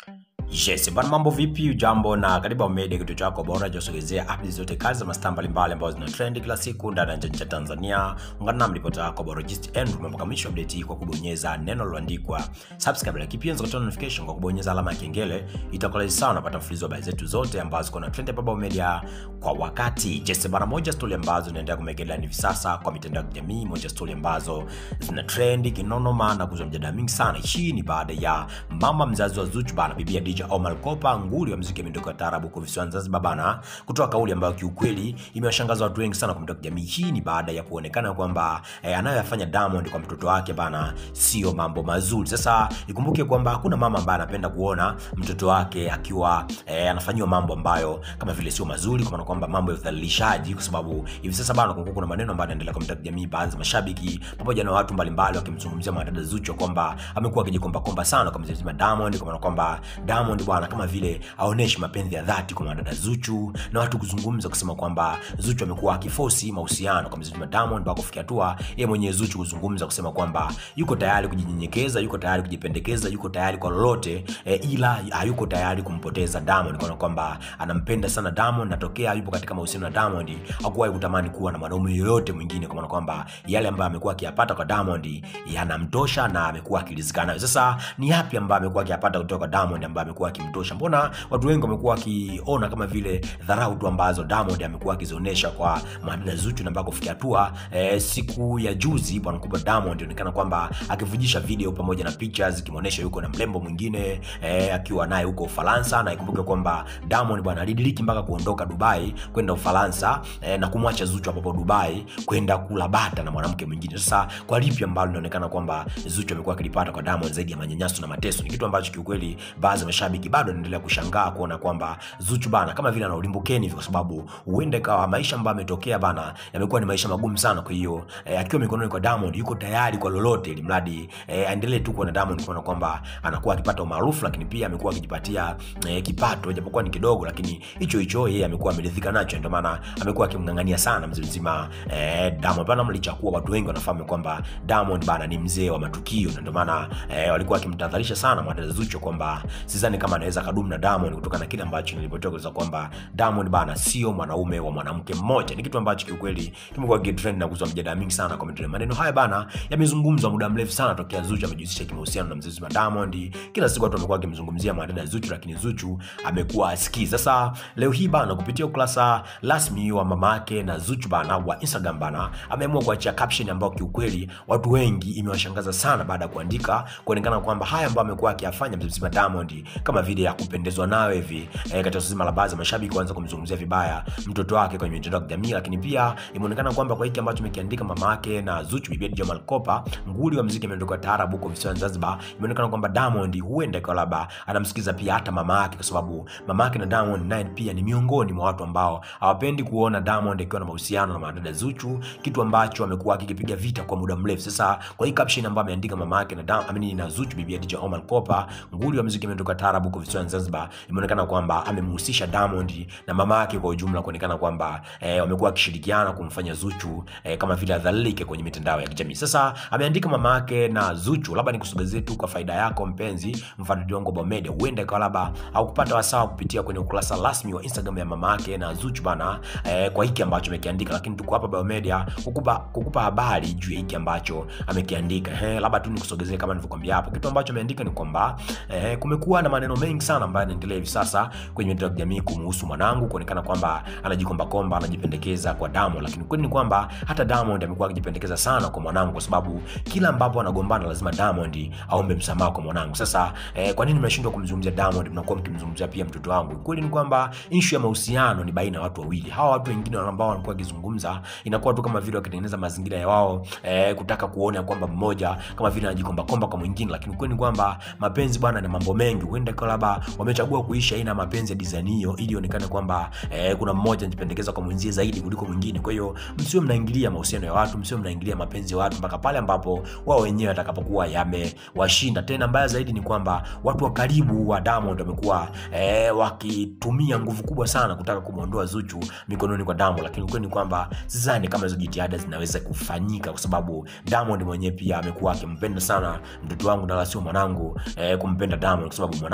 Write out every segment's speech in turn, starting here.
Yes, bana mambo vipi? Ujambo na karibu Media, kituo chako bora josogezea updates zote kazi za mastaa mbalimbali ambazo zina trend kila siku ndani ya nchi ya Tanzania. Ungana na ripota yako bora Gist End mpaka mwisho update hii kwa kubonyeza neno lililoandikwa subscribe, lakini pia unaweza kutoa notification kwa kubonyeza alama ya kengele. Itakuwa rahisi sana kupata mfululizo wa habari zetu zote ambazo ziko na trend hapa Baba Media kwa wakati. Yes, bana moja story ambazo zinaendelea kumegelea hivi sasa kwa mitandao ya kijamii, moja story ambazo zina trend kinonoma na kuzua mjadala mingi sana. Hii ni baada ya mama mzazi wa Zuchu bana, bibi ya DJ Omar Kopa, nguli wa muziki ya miondoko ya taarabu kwa visiwani Zanzibar bana, kutoa kauli ambayo kiukweli imewashangaza watu wengi sana kwa mitandao ya kijamii. Hii ni baada ya kuonekana kwamba eh, anayoyafanya Diamond kwa mtoto wake bana sio mambo mazuri. Sasa ikumbuke kwamba hakuna mama ambaye anapenda kuona mtoto wake akiwa eh, anafanyiwa mambo ambayo kama vile sio mazuri, kwa maana kwamba mambo ya udhalilishaji, kwa sababu hivi sasa bana kumekuwa kuna maneno ambayo yanaendelea kwa mitandao ya kijamii, baadhi ya mashabiki pamoja na watu mbalimbali wakimzungumzia mwanadada Zuchu kwamba amekuwa akijikomba komba sana kwa mzee Diamond, kwa maana kwamba Diamond bwana kama vile aoneshi mapenzi ya dhati kwa mwanadada Zuchu, na watu kuzungumza kusema kwamba Zuchu amekuwa akifosi mahusiano kwa mzee Diamond mpaka kufikia hatua yeye mwenyewe Zuchu kuzungumza kusema kwamba yuko tayari kujinyenyekeza, yuko tayari kujipendekeza, yuko tayari kwa lolote e, ila hayuko tayari kumpoteza Diamond, kwa kwamba anampenda sana Diamond na tokea yupo katika mahusiano na Diamond hakuwahi kutamani kuwa na mwanaume yoyote mwingine, kwa maana kwamba yale ambayo amekuwa akiyapata kwa Diamond yanamtosha na amekuwa akiridhika nayo. Sasa ni yapi ambayo amekuwa akiyapata kutoka kwa Diamond ambayo amekuwa akimtosha? Mbona watu wengi wamekuwa wakiona kama vile dharau tu ambazo Diamond amekuwa akizionyesha kwa mwanadada Zuchu, na mpaka kufikia hatua e, siku ya juzi bwana mkubwa Diamond inaonekana kwamba akivujisha video pamoja na pictures ikimwonyesha yuko na mrembo mwingine e, akiwa naye huko Ufaransa, na ikumbuke kwamba Diamond bwana alidiriki mpaka kuondoka Dubai kwenda Ufaransa e, na kumwacha Zuchu hapo Dubai kwenda kula bata na mwanamke mwingine. Sasa kwa lipi ambalo linaonekana kwamba Zuchu amekuwa akilipata kwa Diamond zaidi ya manyanyaso na mateso, ni kitu ambacho kiukweli baadhi ya mashabiki bado wanaendelea kushangaa kuona kwamba Zuchu bana kama vile ana ulimbukeni hivi, kwa sababu huenda ikawa maisha ambayo ametokea bana yamekuwa ni maisha magumu sana. Kwa hiyo eh, akiwa mikononi kwa Diamond yuko tayari kwa lolote, ili mradi eh, aendelee tu kuwa na Diamond, kuona kwamba anakuwa akipata umaarufu, lakini pia amekuwa akijipatia eh, kipato japokuwa ni kidogo, lakini hicho hicho yeye amekuwa ameridhika nacho, ndio maana amekuwa akimng'ang'ania sana mzee mzima eh, Diamond bana, licha kuwa watu wengi wanafahamu kwamba Diamond bana ni mzee wa matukio, na ndio maana eh, walikuwa wakimtahadharisha sana mwanadada Zuchu kwamba sidhani kama anaweza kadumu na Diamond kutokana na kile ambacho nilipotoka kueleza kwamba Diamond bana sio mwanaume wa mwanamke mmoja. Ni kitu ambacho kiukweli kimekuwa kitrend na kuzua mjadala mingi sana kwa mitandao. Maneno haya bana yamezungumzwa muda mrefu sana tokea Zuchu amejihusisha kimahusiano na mzee wa Diamond. Kila siku watu wamekuwa wakimzungumzia mwanadada Zuchu, lakini Zuchu amekuwa asikii. Sasa leo hii bana, kupitia ukurasa rasmi wa mamake na Zuchu bana wa Instagram bana, ameamua kuachia caption ambayo kiukweli watu wengi imewashangaza sana baada ya kuandika kuonekana kwamba haya ambayo amekuwa akiyafanya mzee wa Diamond kama vile ya kupendezwa nayo hivi eh, katika zima la baadhi ya mashabiki kuanza kumzungumzia vibaya mtoto wake kwenye mitandao ya kijamii, lakini pia imeonekana kwamba kwa hiki ambacho amekiandika mama yake na Zuchu, bibi Jamal Kopa, nguli wa muziki ameondoka taarabu huko visiwani Zanzibar, imeonekana kwamba Diamond huenda kwa labda anamsikiza pia hata mama yake, kwa sababu mama yake na Diamond naye pia ni miongoni mwa watu ambao hawapendi kuona Diamond akiwa na mahusiano na mwanadada Zuchu, kitu ambacho amekuwa akikipiga vita kwa muda mrefu. Sasa kwa hii caption ambayo ameandika mama yake na Diamond amini na Zuchu, bibi DJ Omar Kopa, nguli wa muziki ameondoka taarabu huko visiwani Zanzibar, imeonekana kwamba amemhusisha Diamond na mama yake kwa ujumla, kuonekana kwamba eh, wamekuwa wakishirikiana kumfanya Zuchu eh, kama vile adhalilike kwenye mitandao ya kijamii. Sasa ameandika mama yake na Zuchu, labda nikusogezee tu kwa faida yako mpenzi mfuatiliaji wangu wa Media, huenda ikawa labda au kupata wasaa kupitia kwenye ukurasa rasmi wa Instagram ya mama yake na Zuchu bana, eh, kwa hiki ambacho amekiandika, lakini tuko hapa Biomedia kukupa kukupa habari juu ya hiki ambacho amekiandika. Eh, labda tu nikusogezee kama nilivyokuambia hapo, kitu ambacho ameandika ni kwamba eh, kumekuwa na maneno mengi sana ambayo yanaendelea hivi sasa kwenye mitandao ya kijamii kumhusu mwanangu, kuonekana kwamba anajikomba komba, anajipendekeza kwa Diamond, lakini kweli ni kwamba hata Diamond amekuwa akijipendekeza sana kwa mwanangu, kwa sababu kila ambapo anagombana lazima Diamond aombe msamaha kwa mwanangu. Sasa eh, kwa nini mnashindwa kumzungumzia Diamond, mnakuwa mkimzungumzia pia mtoto wangu? Kweli ni kwamba issue ya mahusiano ni baina ya watu wawili. Hawa watu wengine ambao wanakuwa wakizungumza inakuwa tu kama vile wakitengeneza mazingira ya wao eh, kutaka kuona kwamba mmoja kama vile anajikomba komba kwa mwingine, lakini kweli ni kwamba mapenzi bwana ni mambo mengi. Huenda kwa labda wamechagua kuishi aina ya mapenzi ya design hiyo ili ionekane kwamba eh, kuna mmoja anajipendekeza kwa mwenzie zaidi kuliko mwingine. Kwa hiyo msio mnaingilia mahusiano ya watu, msio mnaingilia mapenzi ya watu mpaka pale ambapo wao wenyewe watakapokuwa yamewashinda. Tena mbaya zaidi ni kwamba watu wa karibu wa Diamond wamekuwa eh, wakitumia nguvu kubwa sana kutaka kumwondoa Zuchu mikononi kwa Diamond, lakini ukweli ni kwamba sidhani kama hizo jitihada zinaweza kufanyika, kwa sababu Diamond mwenyewe pia amekuwa akimpenda sana mtoto wangu na la sio mwanangu eh, kumpenda Diamond, kwa sababu mwanangu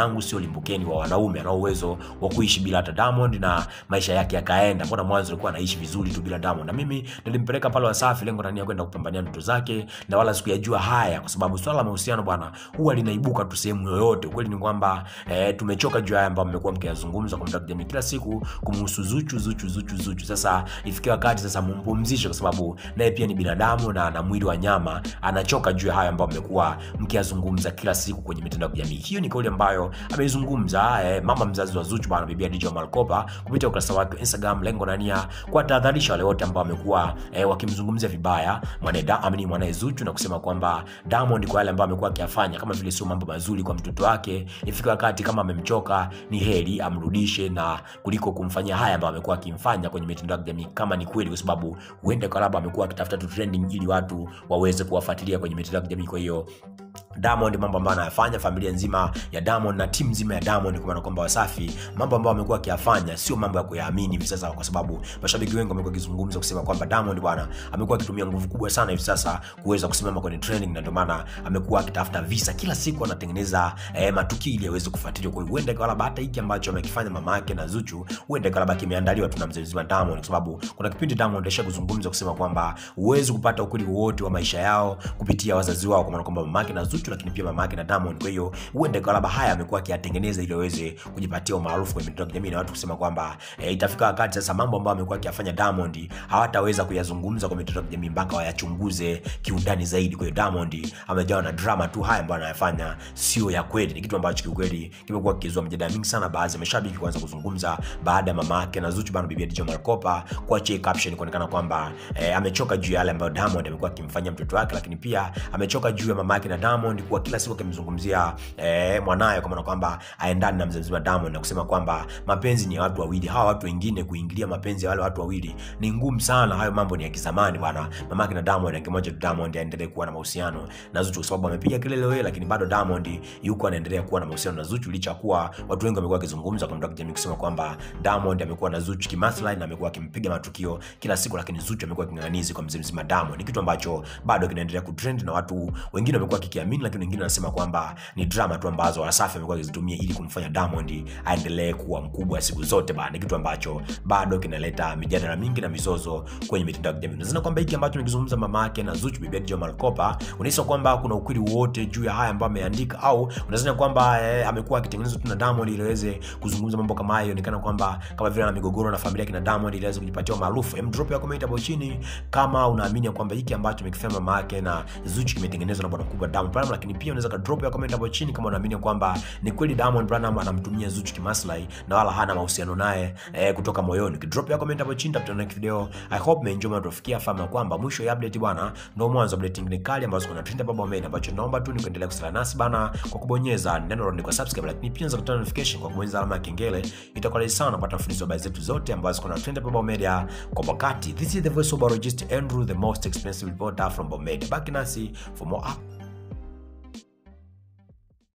yangu sio limbukeni wa wanaume anao uwezo wa kuishi bila hata Diamond na maisha yake yakaenda. Mbona mwanzo alikuwa anaishi vizuri tu bila Diamond? Na mimi nilimpeleka pale Wasafi, lengo na nia kwenda kupambania ndoto zake, na wala sikuyajua haya, kwa sababu swala la mahusiano bwana huwa linaibuka tu sehemu yoyote. Ukweli ni kwamba eh, tumechoka juu ya haya ambayo mmekuwa mkiyazungumza kwa mtandao wa kijamii kila siku kumhusu Zuchu, Zuchu, Zuchu, Zuchu. Sasa ifikie wakati sasa mumpumzishe, kwa sababu naye pia ni binadamu na ana mwili wa nyama, anachoka juu ya haya ambayo mmekuwa mkiyazungumza kila siku kwenye mitandao ya kijamii. Hiyo ni kauli ambayo ameizungumza eh, mama mzazi wa Zuchu bwana, bibi Dija Malkopa kupitia ukurasa wake wa Instagram, lengo na nia kuwatahadharisha wale wote ambao wamekuwa eh, wakimzungumzia vibaya mwaneda amini mwanae Zuchu na kusema kwamba Diamond kwa yale ambayo amekuwa akiyafanya kama vile sio mambo mazuri kwa mtoto wake, ifika wakati kama amemchoka ni heri amrudishe, na kuliko kumfanyia haya ambayo amekuwa akimfanya kwenye mitandao ya kijamii, kama ni kweli, kwa sababu huenda kwa labda amekuwa akitafuta tu trending ili watu waweze kuwafuatilia kwenye mitandao ya kijamii. Kwa hiyo Diamond mambo ambayo anayafanya, familia nzima ya Diamond na timu nzima ya Diamond, kwa maana kwamba Wasafi, mambo ambayo amekuwa akiyafanya sio mambo ya kuyaamini hivi sasa, kwa sababu mashabiki wengi wamekuwa wakizungumza kusema kwamba Diamond bwana amekuwa akitumia nguvu kubwa sana hivi sasa kuweza kusimama kwenye trending, na ndio maana amekuwa akitafuta visa kila siku, anatengeneza eh, matukio ili aweze kufuatiliwa. Kwa hiyo huenda kwa labda hata hiki ambacho amekifanya mama yake na Zuchu, huenda kwa labda kimeandaliwa tu na mzee mzima Diamond, kwa sababu kuna kipindi Diamond alisha kuzungumza kusema kwamba huwezi kupata ukweli wote wa maisha yao kupitia wazazi wao, kwa maana kwamba mama yake na Zuchu lakini pia mama yake na Diamond. Kwa hiyo huenda kwa labda haya amekuwa akiyatengeneza ili aweze kujipatia umaarufu kwenye mitandao ya kijamii na watu kusema kwamba e, itafika wakati sasa mambo ambayo amekuwa akiyafanya Diamond hawataweza kuyazungumza kwenye mitandao ya kijamii mpaka wayachunguze kiundani zaidi. Kwa hiyo Diamond amejawa na drama tu, haya ambayo anayafanya sio ya kweli. Ni kitu ambacho kiukweli kimekuwa kikizua mjadala mingi sana, baadhi ya mashabiki kuanza kuzungumza baada ya mama yake na Zuchu bana, bibi Dija Malkopa kuachia caption kuonekana kwamba e, amechoka juu ya yale ambayo Diamond amekuwa akimfanyia mtoto wake, lakini pia amechoka juu ya mama yake na Diamond kwa kila siku akimzungumzia eh, mwanaye kwa maana kwamba aendane na mzee mzima Diamond na kusema kwamba mapenzi ni ya watu wawili. Hawa watu wengine kuingilia mapenzi ya wale watu wawili ni ngumu sana. Hayo mambo ni ya kizamani bwana. Mama yake na Diamond akimoja tu Diamond aendelee kuwa na mahusiano na Zuchu, kwa sababu amepiga kelele wewe, lakini bado Diamond yuko anaendelea kuwa na mahusiano na Zuchu, licha kuwa watu wengi wamekuwa wakizungumza kwa mtandao wa kijamii kusema kwamba Diamond amekuwa na Zuchu kimaslahi na amekuwa akimpiga matukio kila siku, lakini Zuchu amekuwa king'ang'anizi kwa mzee mzima Diamond. Ni kitu ambacho bado kinaendelea kutrend na watu wengine wamekuwa kikiamini, lakini wengine wanasema kwamba ni drama tu ambazo Wasafi amekuwa akizitumia ili kumfanya Diamond aendelee kuwa mkubwa siku zote bana. Ni kitu ambacho bado kinaleta mijadala mingi na mizozo kwenye mitandao ya kijamii. Unadhani kwamba hiki ambacho amekizungumza mama yake na Zuchu, bibi Dija Malkopa, unahisi kwamba kuna ukweli wote juu ya haya ambayo ameandika, au unadhani kwamba eh, amekuwa akitengenezwa tu na Diamond ili aweze kuzungumza mambo kama hayo, ionekana kwamba kama vile ana migogoro na familia yake na Diamond ili aweze kujipatia maarufu? Hem, drop ya comment hapo chini kama unaamini kwamba hiki ambacho amekifanya mama yake na Zuchu kimetengenezwa na bwana mkubwa Diamond Platnumz, lakini pia unaweza ka drop ya comment hapo chini kama unaamini kwamba ni kweli Diamond Platnumz anamtumia Zuchu kimaslahi na wala hana mahusiano naye eh, kutoka moyoni. Drop ya comment hapo chini, tutakutana next video. I hope mmeenjoy na tufikia fahamu kwamba mwisho ya update bwana ndio mwanzo wa update nyingine kali ambazo kuna trend baba made, ambacho naomba tu ni kuendelea kusala nasi bana kwa kubonyeza neno la kwa subscribe, lakini pia unaweza kutana notification kwa kubonyeza alama ya kengele. Itakuwa rahisi sana kupata mfululizo wa habari zetu zote ambazo kuna trend baba media kwa wakati. This is the voice of biologist Andrew, the most expensive reporter from Bombay. Baki nasi for more up